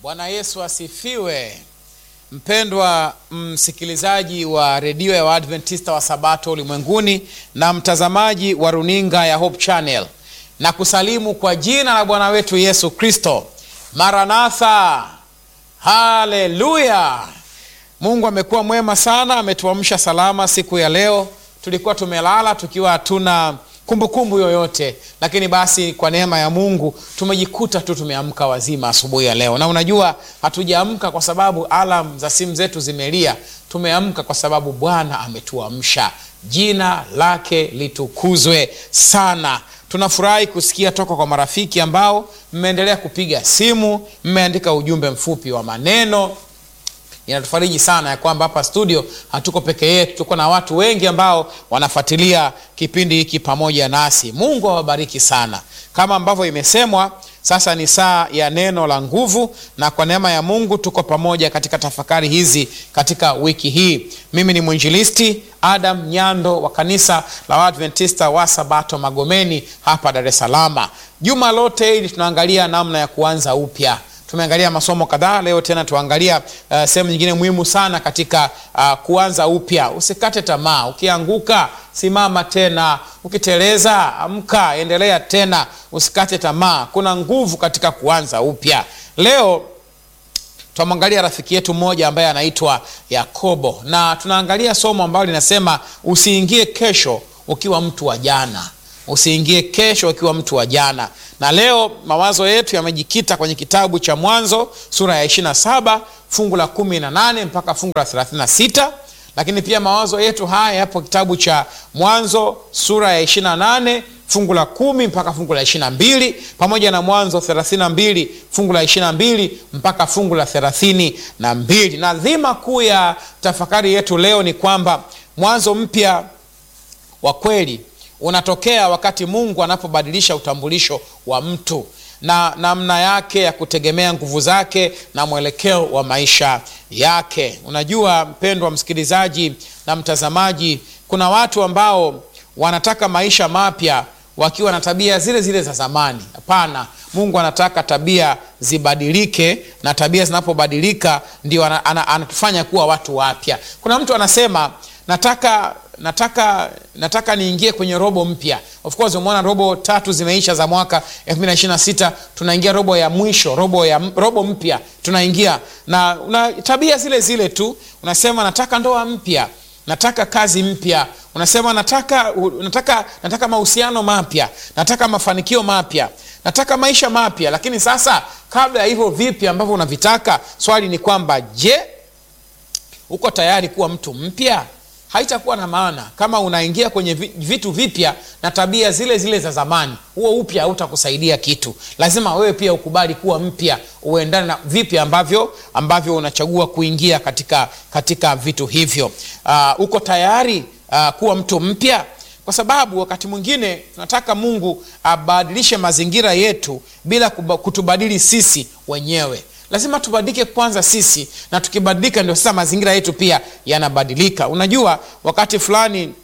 Bwana Yesu asifiwe. Mpendwa msikilizaji wa redio ya Waadventista wa Sabato ulimwenguni na mtazamaji wa runinga ya Hope Channel, na kusalimu kwa jina la Bwana wetu Yesu Kristo. Maranatha, haleluya! Mungu amekuwa mwema sana, ametuamsha salama siku ya leo. Tulikuwa tumelala tukiwa hatuna kumbukumbu yoyote, lakini basi kwa neema ya Mungu tumejikuta tu tumeamka wazima asubuhi ya leo. Na unajua hatujaamka kwa sababu alam za simu zetu zimelia, tumeamka kwa sababu Bwana ametuamsha. Jina lake litukuzwe sana. Tunafurahi kusikia toka kwa marafiki ambao mmeendelea kupiga simu, mmeandika ujumbe mfupi wa maneno inatufariji sana ya kwamba hapa studio hatuko peke yetu, tuko na watu wengi ambao wanafuatilia kipindi hiki pamoja nasi. Mungu awabariki sana. Kama ambavyo imesemwa, sasa ni saa ya neno la nguvu, na kwa neema ya Mungu tuko pamoja katika tafakari hizi katika wiki hii. Mimi ni mwinjilisti Adam Nyando wa kanisa la Waadventista wa Sabato Magomeni hapa Dar es Salaam. Juma lote hili tunaangalia namna ya kuanza upya tumeangalia masomo kadhaa. Leo tena tuangalia uh, sehemu nyingine muhimu sana katika uh, kuanza upya. Usikate tamaa, ukianguka simama tena, ukiteleza amka, endelea tena, usikate tamaa. Kuna nguvu katika kuanza upya. Leo tunamwangalia rafiki yetu mmoja ambaye anaitwa Yakobo, na tunaangalia somo ambalo linasema usiingie kesho ukiwa mtu wa jana usiingie kesho ukiwa mtu wa jana. Na leo mawazo yetu yamejikita kwenye kitabu cha Mwanzo sura ya 27 fungu la 18 mpaka fungu la 36, lakini pia mawazo yetu haya yapo kitabu cha Mwanzo sura ya 28 fungu la kumi mpaka fungu la 22 pamoja na Mwanzo 32 fungu la 22 mpaka fungu la 32. Na dhima kuu ya tafakari yetu leo ni kwamba mwanzo mpya wa kweli unatokea wakati Mungu anapobadilisha utambulisho wa mtu na namna yake ya kutegemea nguvu zake na mwelekeo wa maisha yake. Unajua mpendwa msikilizaji na mtazamaji, kuna watu ambao wanataka maisha mapya wakiwa na tabia zile zile za zamani. Hapana, Mungu anataka tabia zibadilike, na tabia zinapobadilika ndio anatufanya kuwa watu wapya. Kuna mtu anasema nataka nataka nataka niingie kwenye robo mpya. Of course umeona robo tatu zimeisha za mwaka 2026 tunaingia robo ya mwisho, robo ya robo mpya tunaingia, na una tabia zile zile tu. Unasema nataka ndoa mpya, nataka kazi mpya, unasema nataka nataka nataka mahusiano mapya, nataka mafanikio mapya, nataka maisha mapya. Lakini sasa kabla ya hivyo vipi ambavyo unavitaka, swali ni kwamba je, uko tayari kuwa mtu mpya? Haitakuwa na maana kama unaingia kwenye vitu vipya na tabia zile zile za zamani. Huo upya hautakusaidia kitu. Lazima wewe pia ukubali kuwa mpya, uendane na vipya ambavyo ambavyo unachagua kuingia katika, katika vitu hivyo. Uh, uko tayari uh, kuwa mtu mpya? Kwa sababu wakati mwingine tunataka Mungu abadilishe mazingira yetu bila kutubadili sisi wenyewe. Lazima tubadilike kwanza sisi, na tukibadilika ndio sasa mazingira yetu pia yanabadilika. Unajua, wakati fulani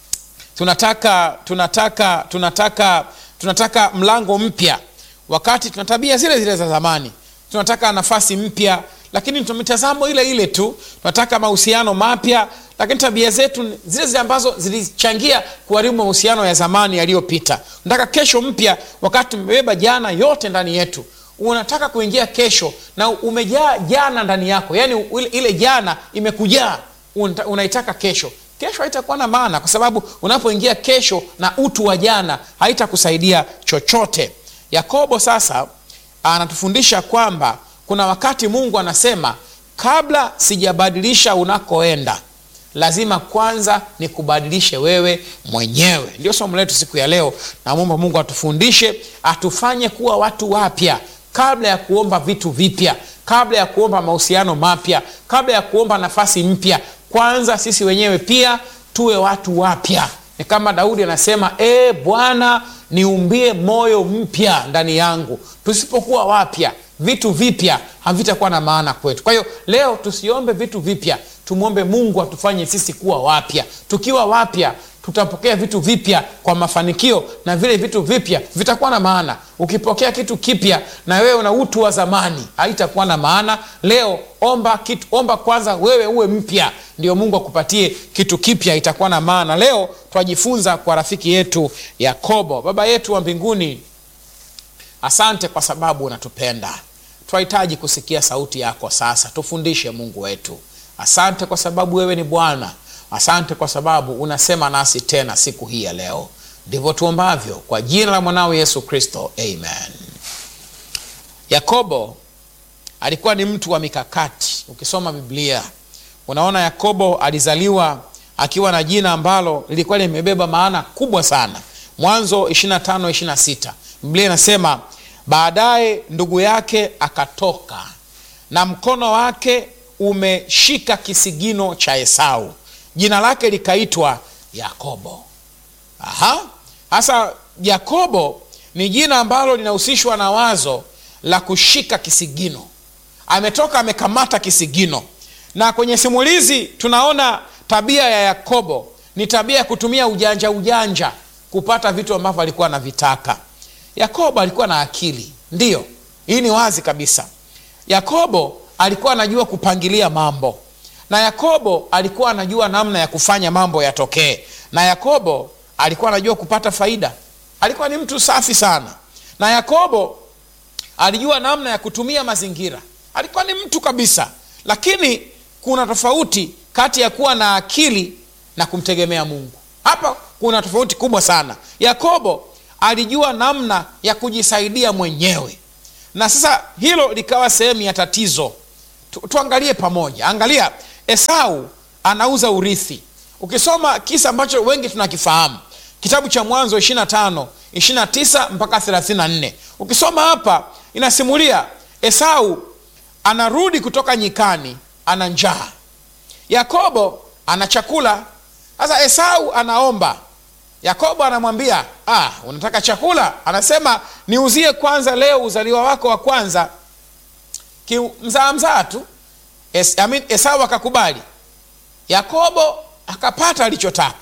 tunataka tunataka tunataka tunataka mlango mpya, wakati tuna tabia zile zile za zamani. Tunataka nafasi mpya, lakini tuna mitazamo ile ile tu. Tunataka mahusiano mapya, lakini tabia zetu zile zile ambazo zilichangia kuharibu mahusiano ya zamani yaliyopita. Tunataka kesho mpya, wakati tumebeba jana yote ndani yetu unataka kuingia kesho na umejaa jana ndani yako, yaani ile jana imekujaa, unaitaka kesho. Kesho haitakuwa na maana, kwa sababu unapoingia kesho na utu wa jana haitakusaidia chochote. Yakobo sasa anatufundisha kwamba kuna wakati Mungu anasema, kabla sijabadilisha unakoenda lazima kwanza nikubadilishe wewe mwenyewe. Ndio somo letu siku ya leo. Namwomba Mungu atufundishe, atufanye kuwa watu wapya kabla ya kuomba vitu vipya, kabla ya kuomba mahusiano mapya, kabla ya kuomba nafasi mpya. Kwanza sisi wenyewe pia tuwe watu wapya. Ni kama Daudi anasema, e Bwana, niumbie moyo mpya ndani yangu. Tusipokuwa wapya, vitu vipya havitakuwa na maana kwetu. Kwa hiyo leo tusiombe vitu vipya, tumwombe Mungu atufanye sisi kuwa wapya. Tukiwa wapya tutapokea vitu vipya kwa mafanikio na vile vitu vipya vitakuwa na maana ukipokea kitu kipya na wewe una utu wa zamani haitakuwa na maana leo omba kitu omba kwanza wewe uwe mpya ndio mungu akupatie kitu kipya itakuwa na maana leo twajifunza kwa rafiki yetu yakobo baba yetu wa mbinguni asante kwa sababu unatupenda twahitaji kusikia sauti yako sasa tufundishe mungu wetu asante kwa sababu wewe ni bwana asante kwa sababu unasema nasi tena siku hii ya leo ndivyo tuombavyo kwa jina la mwanao yesu kristo amen yakobo alikuwa ni mtu wa mikakati ukisoma biblia unaona yakobo alizaliwa akiwa na jina ambalo lilikuwa limebeba maana kubwa sana mwanzo 25 26 biblia inasema baadaye ndugu yake akatoka na mkono wake umeshika kisigino cha esau jina lake likaitwa yakobo aha sasa yakobo ni jina ambalo linahusishwa na wazo la kushika kisigino ametoka amekamata kisigino na kwenye simulizi tunaona tabia ya yakobo ni tabia ya kutumia ujanja ujanja kupata vitu ambavyo alikuwa anavitaka yakobo alikuwa na akili ndiyo hii ni wazi kabisa yakobo alikuwa anajua kupangilia mambo na yakobo alikuwa anajua namna ya kufanya mambo yatokee na yakobo alikuwa anajua kupata faida alikuwa ni mtu safi sana na yakobo alijua namna ya kutumia mazingira alikuwa ni mtu kabisa lakini kuna tofauti kati ya kuwa na akili na kumtegemea mungu hapa kuna tofauti kubwa sana yakobo alijua namna ya kujisaidia mwenyewe na sasa hilo likawa sehemu ya tatizo tu, tuangalie pamoja angalia esau anauza urithi ukisoma kisa ambacho wengi tunakifahamu kitabu cha mwanzo 25 29 mpaka 34 ukisoma hapa inasimulia esau anarudi kutoka nyikani ana njaa yakobo ana chakula sasa esau anaomba yakobo anamwambia ah, unataka chakula anasema niuzie kwanza leo uzaliwa wako wa kwanza mzaa mzaa tu es, I mean, esau akakubali yakobo akapata alichotaka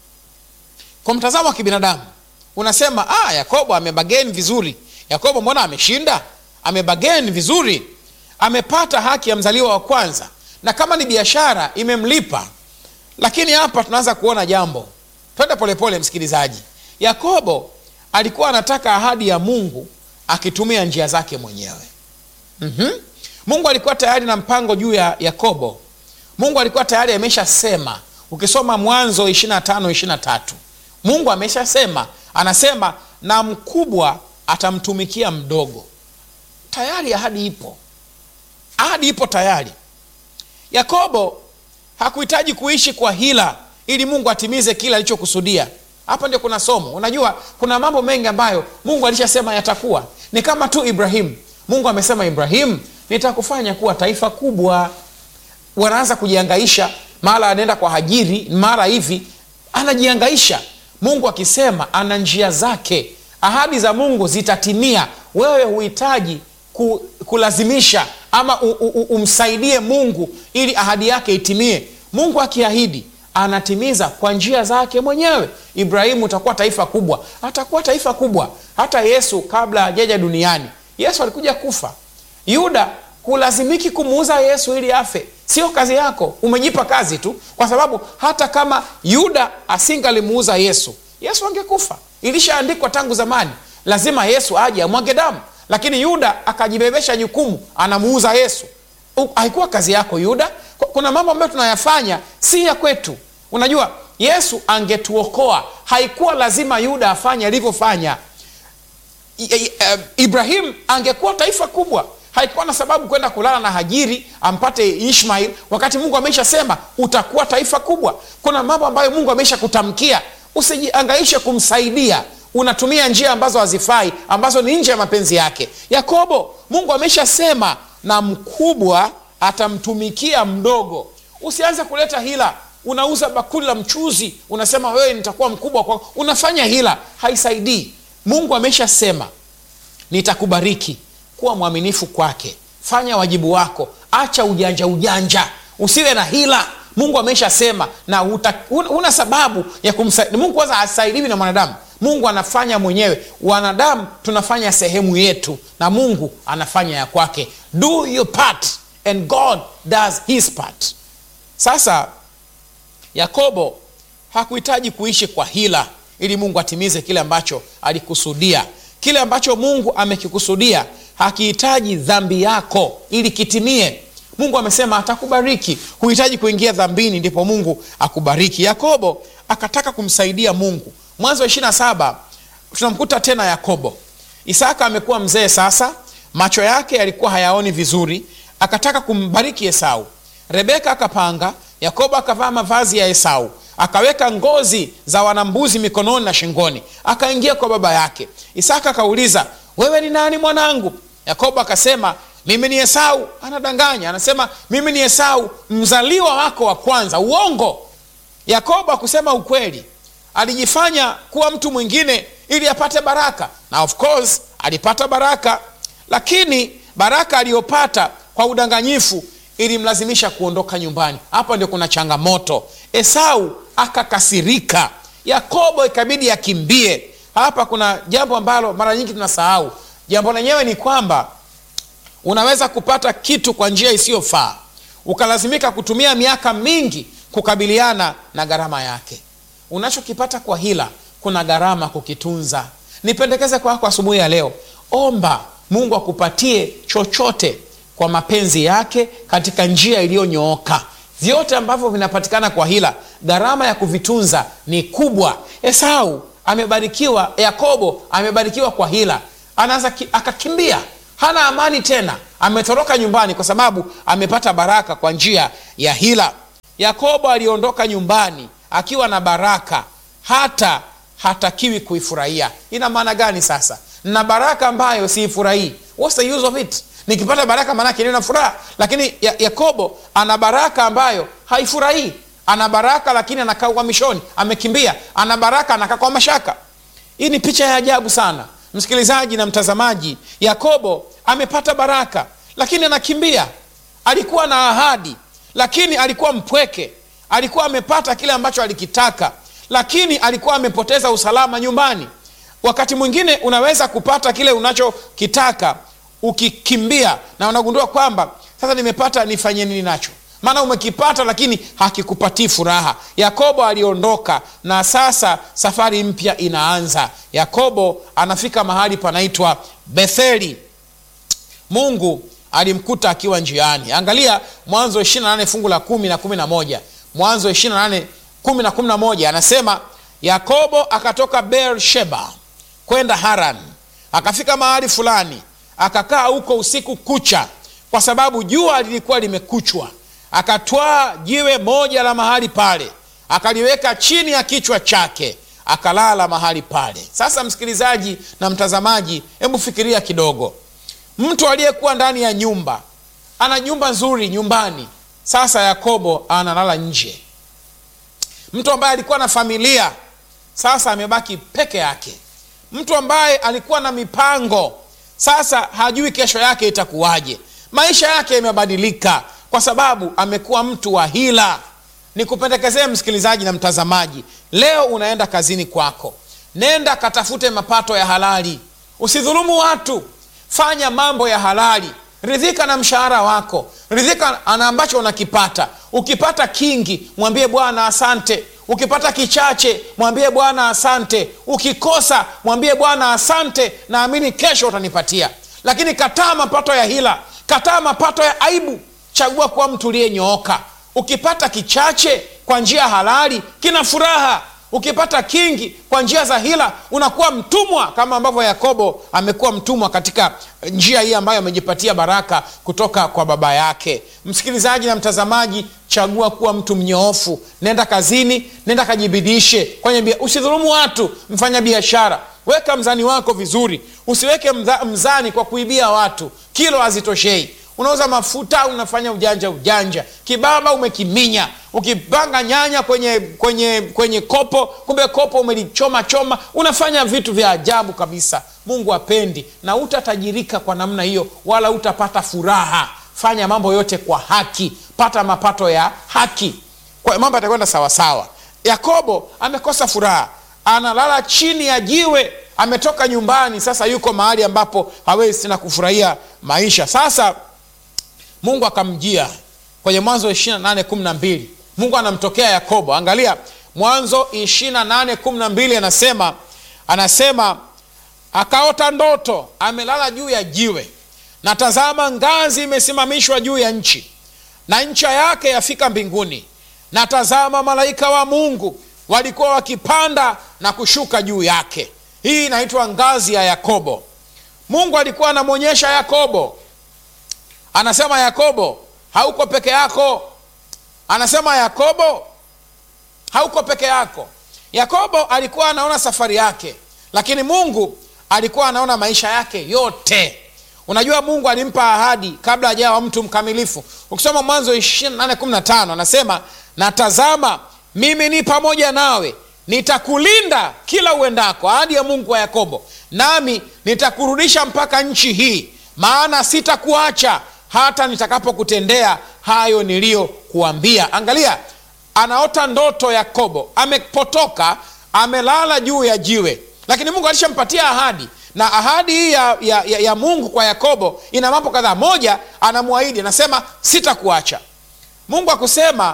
kwa mtazamo wa kibinadamu unasema ah, yakobo amebageni vizuri yakobo mbona ameshinda amebageni vizuri amepata haki ya mzaliwa wa kwanza na kama ni biashara imemlipa lakini hapa tunaanza kuona jambo twende polepole msikilizaji yakobo alikuwa anataka ahadi ya mungu akitumia njia zake mwenyewe mm-hmm. mungu alikuwa tayari na mpango juu ya yakobo mungu alikuwa tayari ameshasema ukisoma mwanzo 25 23 mungu ameshasema anasema na mkubwa atamtumikia mdogo tayari ahadi ipo ahadi ipo tayari yakobo hakuhitaji kuishi kwa hila ili mungu atimize kile alichokusudia hapa ndio kuna somo unajua kuna mambo mengi ambayo mungu alishasema yatakuwa ni kama tu ibrahimu mungu amesema ibrahimu nitakufanya kuwa taifa kubwa wanaanza kujiangaisha mara anaenda kwa hajiri mara hivi anajiangaisha mungu akisema ana njia zake ahadi za mungu zitatimia wewe huhitaji ku, kulazimisha ama u, u, umsaidie mungu ili ahadi yake itimie mungu akiahidi anatimiza kwa njia zake mwenyewe ibrahimu utakuwa taifa kubwa atakuwa taifa kubwa hata yesu kabla ajaja duniani yesu alikuja kufa yuda hulazimiki kumuuza yesu ili afe sio kazi yako umejipa kazi tu kwa sababu hata kama yuda asingalimuuza yesu yesu angekufa ilishaandikwa tangu zamani lazima yesu aje amwage damu lakini yuda akajibebesha jukumu anamuuza yesu haikuwa kazi yako yuda kuna mambo ambayo tunayafanya si ya kwetu unajua yesu angetuokoa haikuwa lazima yuda afanye alivyofanya ibrahim angekuwa taifa kubwa haikuwa na sababu kwenda kulala na hajiri ampate ishmail wakati mungu ameshasema utakuwa taifa kubwa kuna mambo ambayo mungu amesha kutamkia usijiangaishe kumsaidia unatumia njia ambazo hazifai ambazo ni nje ya mapenzi yake yakobo mungu ameshasema na mkubwa atamtumikia mdogo usianze kuleta hila unauza bakuli la mchuzi unasema wewe nitakuwa mkubwa kwa unafanya hila haisaidii mungu ameshasema nitakubariki kuwa mwaminifu kwake fanya wajibu wako acha ujanja ujanja usiwe na hila mungu ameshasema na huta- huna huna sababu ya kumsaidia mungu kwanza hasaidiwi na mwanadamu mungu anafanya mwenyewe wanadamu tunafanya sehemu yetu na mungu anafanya ya kwake do your part and god does his part sasa yakobo hakuhitaji kuishi kwa hila ili mungu atimize kile ambacho alikusudia kile ambacho mungu amekikusudia hakihitaji dhambi yako ili kitimie mungu amesema atakubariki huhitaji kuingia dhambini ndipo mungu akubariki yakobo akataka kumsaidia mungu mwanzo wa 27 tunamkuta tena yakobo isaka amekuwa mzee sasa macho yake yalikuwa hayaoni vizuri akataka kumbariki esau rebeka akapanga yakobo akavaa mavazi ya esau akaweka ngozi za wanambuzi mikononi na shingoni akaingia kwa baba yake isaka akauliza wewe ni nani mwanangu yakobo akasema mimi ni esau anadanganya anasema mimi ni esau mzaliwa wako wa kwanza uongo yakobo akusema ukweli alijifanya kuwa mtu mwingine ili apate baraka na of course alipata baraka lakini baraka aliyopata kwa udanganyifu ilimlazimisha kuondoka nyumbani hapa ndio kuna changamoto esau akakasirika yakobo ikabidi akimbie hapa kuna jambo ambalo mara nyingi tunasahau jambo lenyewe ni kwamba unaweza kupata kitu kwa njia isiyofaa ukalazimika kutumia miaka mingi kukabiliana na gharama yake unachokipata kwa hila kuna gharama kukitunza nipendekeze kwako asubuhi ya leo omba mungu akupatie chochote kwa mapenzi yake katika njia iliyonyooka vyote ambavyo vinapatikana kwa hila gharama ya kuvitunza ni kubwa esau amebarikiwa yakobo amebarikiwa kwa hila anaanza ki- akakimbia hana amani tena ametoroka nyumbani kwa sababu amepata baraka kwa njia ya hila yakobo aliondoka nyumbani akiwa na baraka hata hatakiwi kuifurahia ina maana gani sasa na baraka ambayo siifurahii What's the use of it nikipata baraka maanake nina furaha lakini ya, yakobo ana baraka ambayo haifurahii ana baraka lakini anakaa uhamishoni amekimbia ana baraka anakaa kwa mashaka hii ni picha ya ajabu sana msikilizaji na mtazamaji yakobo amepata baraka lakini anakimbia alikuwa na ahadi lakini alikuwa mpweke alikuwa amepata kile ambacho alikitaka lakini alikuwa amepoteza usalama nyumbani wakati mwingine unaweza kupata kile unachokitaka ukikimbia na unagundua kwamba sasa nimepata nifanye nini nacho maana umekipata lakini hakikupatii furaha yakobo aliondoka na sasa safari mpya inaanza yakobo anafika mahali panaitwa betheli mungu alimkuta akiwa njiani angalia mwanzo 28 fungu la kumi na kumi na moja mwanzo 28 kumi na kumi na moja anasema yakobo akatoka beersheba kwenda haran akafika mahali fulani akakaa huko usiku kucha kwa sababu jua lilikuwa limekuchwa akatwaa jiwe moja la mahali pale akaliweka chini ya kichwa chake akalala mahali pale sasa msikilizaji na mtazamaji hebu fikiria kidogo mtu aliyekuwa ndani ya nyumba ana nyumba nzuri nyumbani sasa yakobo analala nje mtu ambaye alikuwa na familia sasa amebaki peke yake mtu ambaye alikuwa na mipango sasa hajui kesho yake itakuwaje maisha yake yamebadilika kwa sababu amekuwa mtu wa hila nikupendekezee msikilizaji na mtazamaji leo unaenda kazini kwako nenda katafute mapato ya halali usidhulumu watu fanya mambo ya halali ridhika na mshahara wako ridhika na ambacho unakipata ukipata kingi mwambie bwana asante ukipata kichache mwambie bwana asante ukikosa mwambie bwana asante naamini kesho utanipatia lakini kataa mapato ya hila kataa mapato ya aibu chagua kuwa mtu uliyenyooka ukipata kichache kwa njia halali kina furaha ukipata kingi kwa njia za hila unakuwa mtumwa kama ambavyo yakobo amekuwa mtumwa katika njia hii ambayo amejipatia baraka kutoka kwa baba yake msikilizaji na mtazamaji chagua kuwa mtu mnyoofu nenda kazini nenda kajibidishe kwenye bia usidhulumu watu mfanya biashara weka mzani wako vizuri usiweke mza, mzani kwa kuibia watu kilo hazitoshei unauza mafuta unafanya ujanja ujanja kibaba umekiminya ukipanga nyanya kwenye kwenye kwenye kopo kumbe kopo umelichoma choma unafanya vitu vya ajabu kabisa mungu apendi na utatajirika kwa namna hiyo wala utapata furaha fanya mambo yote kwa haki pata mapato ya haki kwa mambo yatakwenda sawasawa yakobo amekosa furaha analala chini ya jiwe ametoka nyumbani sasa yuko mahali ambapo hawezi tena kufurahia maisha sasa mungu akamjia kwenye mwanzo 28 mungu anamtokea yakobo angalia mwanzo 28 anasema anasema akaota ndoto amelala juu ya jiwe na tazama ngazi imesimamishwa juu ya nchi na ncha yake yafika mbinguni na tazama malaika wa mungu walikuwa wakipanda na kushuka juu yake hii inaitwa ngazi ya yakobo mungu alikuwa anamwonyesha yakobo anasema yakobo hauko peke yako anasema yakobo hauko peke yako yakobo alikuwa anaona safari yake lakini mungu alikuwa anaona maisha yake yote unajua mungu alimpa ahadi kabla ajawa mtu mkamilifu ukisoma mwanzo 2815 anasema natazama mimi ni pamoja nawe nitakulinda kila uendako ahadi ya mungu wa yakobo nami nitakurudisha mpaka nchi hii maana sitakuacha hata nitakapokutendea hayo niliyokuambia angalia anaota ndoto yakobo amepotoka amelala juu ya jiwe lakini mungu alishampatia ahadi na ahadi hii ya, ya, ya, ya mungu kwa yakobo ina mambo kadhaa moja anamwahidi anasema sitakuacha mungu akusema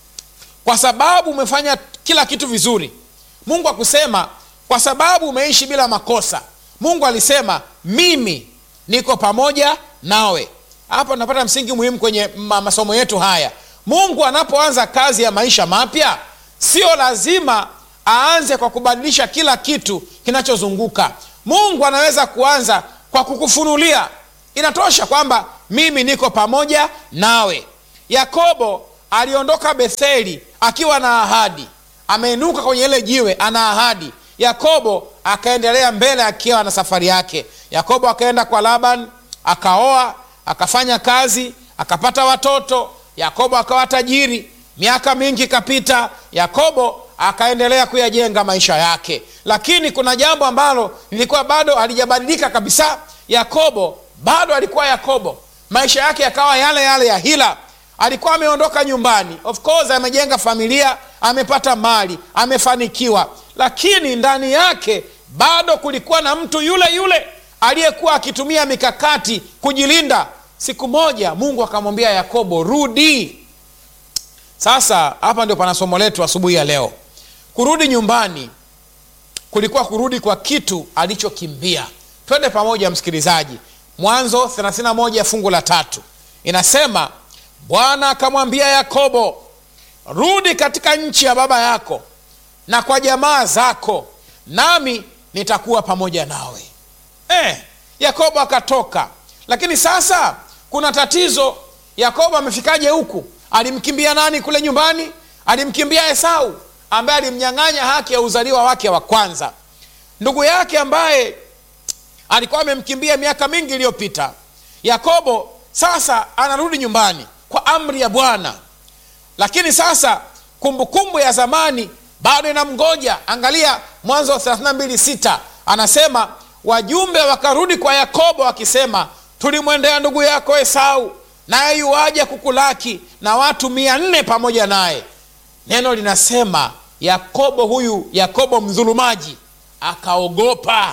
kwa sababu umefanya kila kitu vizuri mungu akusema kwa sababu umeishi bila makosa mungu alisema mimi niko pamoja nawe hapa tunapata msingi muhimu kwenye ma- masomo yetu haya mungu anapoanza kazi ya maisha mapya sio lazima aanze kwa kubadilisha kila kitu kinachozunguka mungu anaweza kuanza kwa kukufunulia inatosha kwamba mimi niko pamoja nawe yakobo aliondoka betheli akiwa na ahadi ameinuka kwenye ile jiwe ana ahadi yakobo akaendelea mbele akiwa na safari yake yakobo akaenda kwa laban akaoa akafanya kazi akapata watoto yakobo akawa tajiri miaka mingi ikapita yakobo akaendelea kuyajenga maisha yake lakini kuna jambo ambalo lilikuwa bado halijabadilika kabisa yakobo bado alikuwa yakobo maisha yake yakawa yale yale ya hila alikuwa ameondoka nyumbani of course amejenga familia amepata mali amefanikiwa lakini ndani yake bado kulikuwa na mtu yule yule aliyekuwa akitumia mikakati kujilinda siku moja mungu akamwambia yakobo rudi sasa hapa ndio pana somo letu asubuhi ya leo kurudi nyumbani kulikuwa kurudi kwa kitu alichokimbia twende pamoja msikilizaji mwanzo 31 fungu la tatu inasema bwana akamwambia yakobo rudi katika nchi ya baba yako na kwa jamaa zako nami nitakuwa pamoja nawe eh, yakobo akatoka lakini sasa kuna tatizo yakobo amefikaje huku alimkimbia nani kule nyumbani alimkimbia esau ambaye alimnyang'anya haki ya uzaliwa wake wa kwanza ndugu yake ambaye alikuwa amemkimbia miaka mingi iliyopita yakobo sasa anarudi nyumbani kwa amri ya bwana lakini sasa kumbukumbu kumbu ya zamani bado inamgoja angalia mwanzo wa 326 anasema wajumbe wakarudi kwa yakobo wakisema tulimwendea ndugu yako esau naye yuwaja kukulaki na watu mia nne pamoja naye neno linasema yakobo huyu yakobo mdhulumaji akaogopa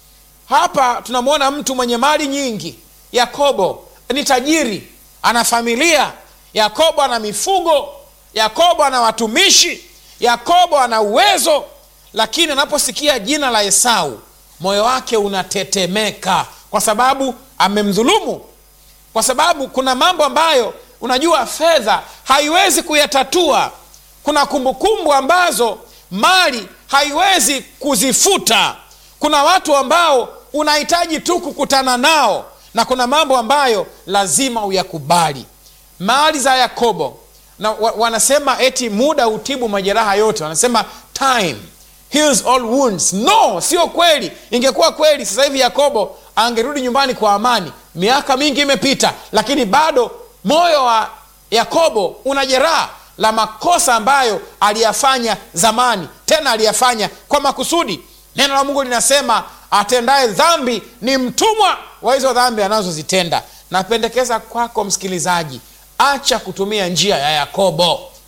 hapa tunamwona mtu mwenye mali nyingi yakobo ni tajiri ana familia yakobo ana mifugo yakobo ana watumishi yakobo ana uwezo lakini anaposikia jina la esau moyo wake unatetemeka kwa sababu amemdhulumu kwa sababu kuna mambo ambayo unajua fedha haiwezi kuyatatua kuna kumbukumbu kumbu ambazo mali haiwezi kuzifuta kuna watu ambao unahitaji tu kukutana nao na kuna mambo ambayo lazima uyakubali mali za yakobo na wa, wanasema eti muda hutibu majeraha yote wanasema time heals all wounds no sio kweli ingekuwa kweli sasa hivi yakobo angerudi nyumbani kwa amani miaka mingi imepita lakini bado moyo wa yakobo una jeraha la makosa ambayo aliyafanya zamani tena aliyafanya kwa makusudi neno la mungu linasema atendaye dhambi ni mtumwa wa hizo dhambi anazozitenda napendekeza kwako msikilizaji acha kutumia njia ya yakobo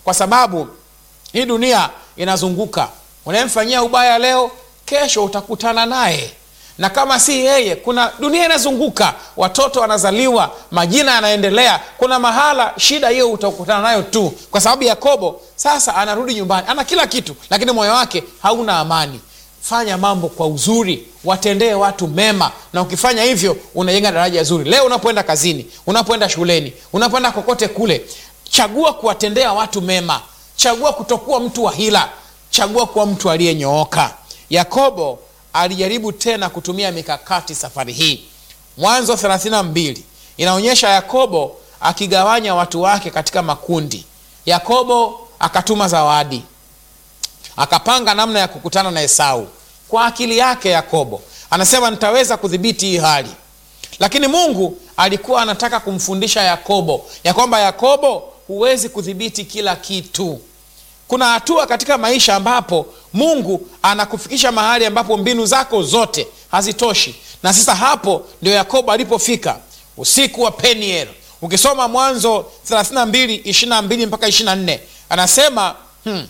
kwa sababu hii dunia inazunguka unayemfanyia ubaya leo kesho utakutana naye na kama si yeye kuna dunia inazunguka watoto wanazaliwa majina yanaendelea kuna mahala shida hiyo utakutana nayo tu kwa sababu yakobo sasa anarudi nyumbani ana kila kitu lakini moyo wake hauna amani fanya mambo kwa uzuri watendee watu mema na ukifanya hivyo unajenga daraja zuri leo unapoenda kazini unapoenda shuleni unapoenda kokote kule chagua kuwatendea watu mema chagua kutokuwa mtu wa hila chagua kuwa mtu aliyenyooka yakobo alijaribu tena kutumia mikakati safari hii mwanzo 32 inaonyesha yakobo akigawanya watu wake katika makundi yakobo akatuma zawadi akapanga namna ya kukutana na esau kwa akili yake yakobo anasema nitaweza kudhibiti hii hali lakini mungu alikuwa anataka kumfundisha yakobo ya kwamba yakobo huwezi kudhibiti kila kitu kuna hatua katika maisha ambapo mungu anakufikisha mahali ambapo mbinu zako zote hazitoshi na sasa hapo ndio yakobo alipofika usiku wa peniel ukisoma mwanzo 32 22 mpaka 24 anasema hmm,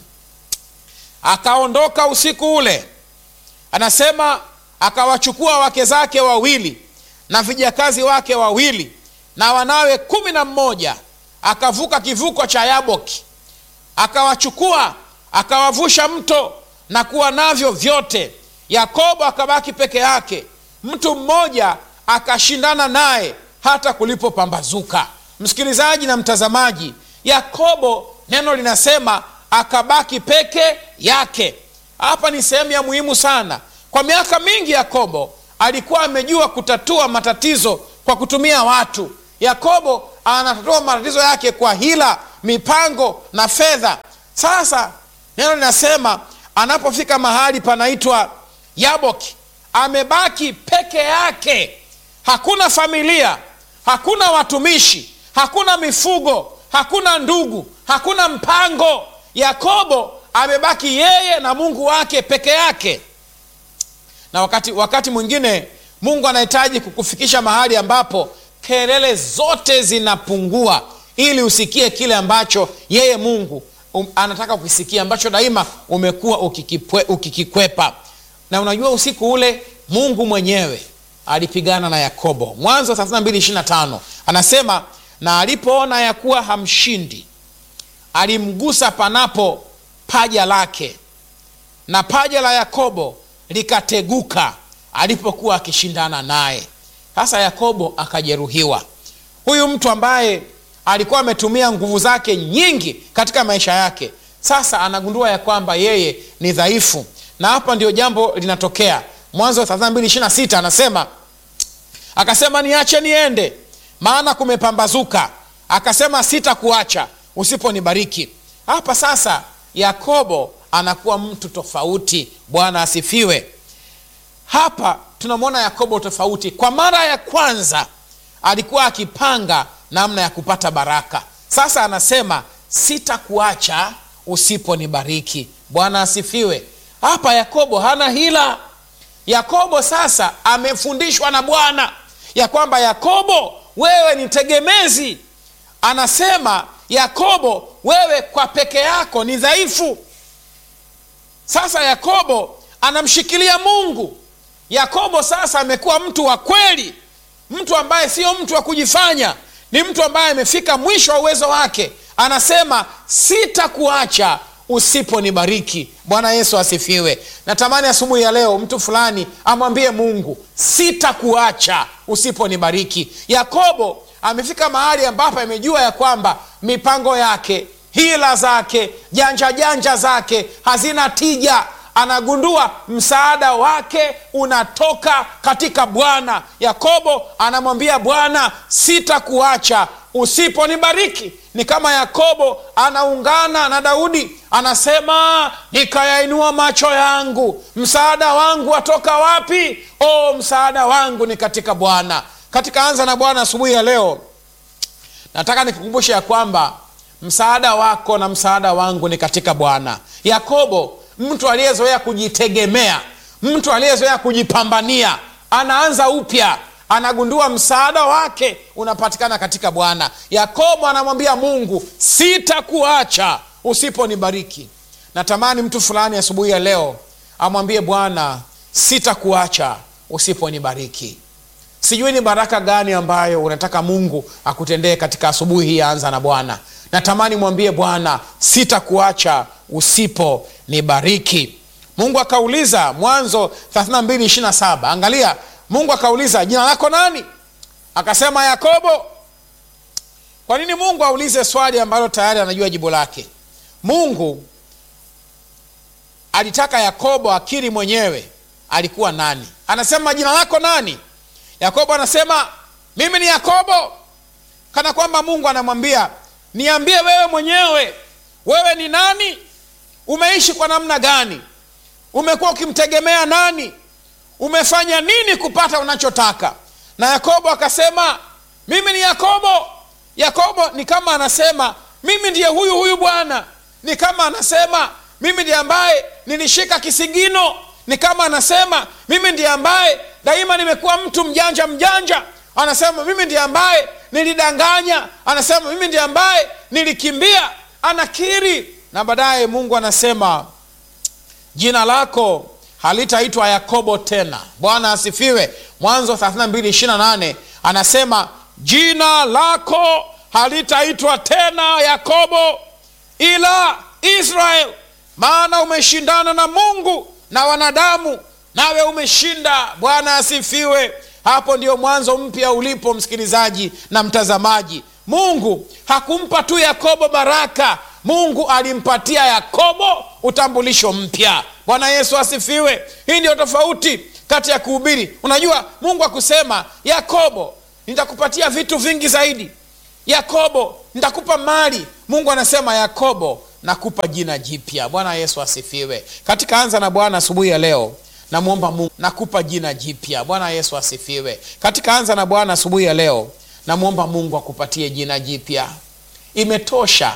akaondoka usiku ule anasema akawachukua wake zake wawili na vijakazi wake wawili na wanawe kumi na mmoja akavuka kivuko cha yaboki akawachukua akawavusha mto na kuwa navyo vyote yakobo akabaki peke yake mtu mmoja akashindana naye hata kulipopambazuka msikilizaji na mtazamaji yakobo neno linasema akabaki peke yake hapa ni sehemu ya muhimu sana kwa miaka mingi yakobo alikuwa amejua kutatua matatizo kwa kutumia watu yakobo anatatua matatizo yake kwa hila mipango na fedha sasa neno linasema anapofika mahali panaitwa yaboki amebaki peke yake hakuna familia hakuna watumishi hakuna mifugo hakuna ndugu hakuna mpango yakobo amebaki yeye na mungu wake peke yake na wakati wakati mwingine mungu anahitaji kukufikisha mahali ambapo kelele zote zinapungua ili usikie kile ambacho yeye mungu um, anataka kukisikia ambacho daima umekuwa ukikipwe, ukikikwepa na unajua usiku ule mungu mwenyewe alipigana na yakobo mwanzo 3225 anasema na alipoona ya kuwa hamshindi alimgusa panapo paja lake na paja la yakobo likateguka alipokuwa akishindana naye sasa yakobo akajeruhiwa huyu mtu ambaye alikuwa ametumia nguvu zake nyingi katika maisha yake sasa anagundua ya kwamba yeye ni dhaifu na hapa ndio jambo linatokea mwanzo 3226 anasema akasema niache niende maana kumepambazuka akasema sitakuacha usiponibariki hapa sasa yakobo anakuwa mtu tofauti bwana asifiwe hapa tunamwona yakobo tofauti kwa mara ya kwanza alikuwa akipanga namna ya kupata baraka sasa anasema sitakuacha usiponibariki bwana asifiwe hapa yakobo hana hila yakobo sasa amefundishwa na bwana ya kwamba yakobo wewe ni tegemezi anasema yakobo wewe kwa peke yako ni dhaifu sasa yakobo anamshikilia mungu yakobo sasa amekuwa mtu wa kweli mtu ambaye sio mtu wa kujifanya ni mtu ambaye amefika mwisho wa uwezo wake anasema sitakuacha usiponibariki bwana yesu asifiwe natamani asubuhi ya leo mtu fulani amwambie mungu sitakuacha usiponibariki yakobo amefika mahali ambapo amejua ya kwamba mipango yake hila zake janja janja zake hazina tija anagundua msaada wake unatoka katika bwana yakobo anamwambia bwana sitakuacha usiponibariki ni kama yakobo anaungana na daudi anasema nikayainua macho yangu msaada wangu watoka wapi o msaada wangu ni katika bwana katika anza na bwana asubuhi ya leo nataka nikukumbushe ya kwamba msaada wako na msaada wangu ni katika bwana yakobo mtu aliyezoea kujitegemea mtu aliyezoea kujipambania anaanza upya anagundua msaada wake unapatikana katika bwana yakobo anamwambia mungu sitakuacha usiponibariki natamani mtu fulani asubuhi ya leo amwambie bwana sitakuacha usiponibariki sijui ni baraka gani ambayo unataka mungu akutendee katika asubuhi hii anza na bwana natamani mwambie bwana sitakuacha usiponibariki mungu akauliza mwanzo 3227 angalia mungu akauliza jina lako nani akasema yakobo kwa nini mungu aulize swali ambalo tayari anajua jibu lake mungu alitaka yakobo akiri mwenyewe alikuwa nani anasema jina lako nani yakobo anasema mimi ni yakobo kana kwamba mungu anamwambia niambie wewe mwenyewe wewe ni nani umeishi kwa namna gani umekuwa ukimtegemea nani umefanya nini kupata unachotaka na yakobo akasema mimi ni yakobo yakobo ni kama anasema mimi ndiye huyu huyu bwana ni kama anasema mimi ndiye ambaye nilishika kisigino ni kama anasema mimi ndiye ambaye daima nimekuwa mtu mjanja mjanja anasema mimi ndiye ambaye nilidanganya anasema mimi ndiye ambaye nilikimbia anakiri na baadaye mungu anasema jina lako halitaitwa yakobo tena bwana asifiwe mwanzo 3228 anasema jina lako halitaitwa tena yakobo ila israel maana umeshindana na mungu na wanadamu nawe umeshinda bwana asifiwe hapo ndio mwanzo mpya ulipo msikilizaji na mtazamaji mungu hakumpa tu yakobo baraka mungu alimpatia yakobo utambulisho mpya bwana yesu asifiwe hii ndio tofauti kati ya kuhubiri unajua mungu akusema yakobo nitakupatia vitu vingi zaidi yakobo nitakupa mali mungu anasema yakobo nakupa jina jipya bwana yesu asifiwe katika anza na bwana asubuhi ya leo namwomba mungu nakupa jina jipya bwana yesu asifiwe katika anza na bwana asubuhi ya leo namwomba mungu akupatie jina jipya imetosha